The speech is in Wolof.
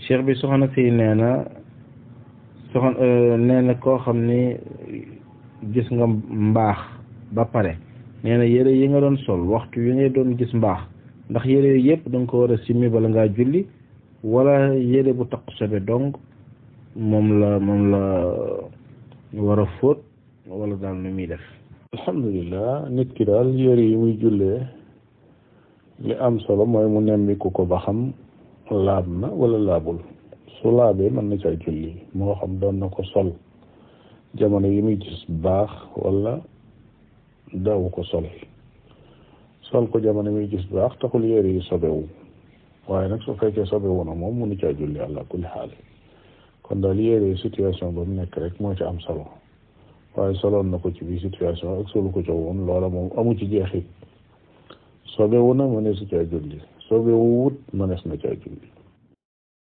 cheikh bi soxna si nee na soxna nee na koo xam ni gis nga mbaax ba pare nee na yére yi nga doon sol waxtu yi ngay doon gis mbaax ndax yére yooyu yëpp da nga ko war a simmi bala ngaa julli wala yére bu taq sobe dong moom la moom la war a fóot wala daal nu muy def alhamdulilah nit ki daal yére yi muy jullee li am solo mooy mu nemmiku ko ba xam laab na wala laabul su laabee mën na caa julli moo xam doon na ko sol jamono yi muy gis baax wala daawu ko sol sol ko jamono muy gis baax taxul yére yi sobewu waaye nag su fekkee sobewu na moom mënu caa julli àlla kulli xaal kon daal yére situation ba mu nekk rek moo ci am solo waaye soloon na ko ci biir situation ak solu ko ca woon loola moom amu ci jeexit sobewu na mënees na caa julli sobewu wut mënees na caa julli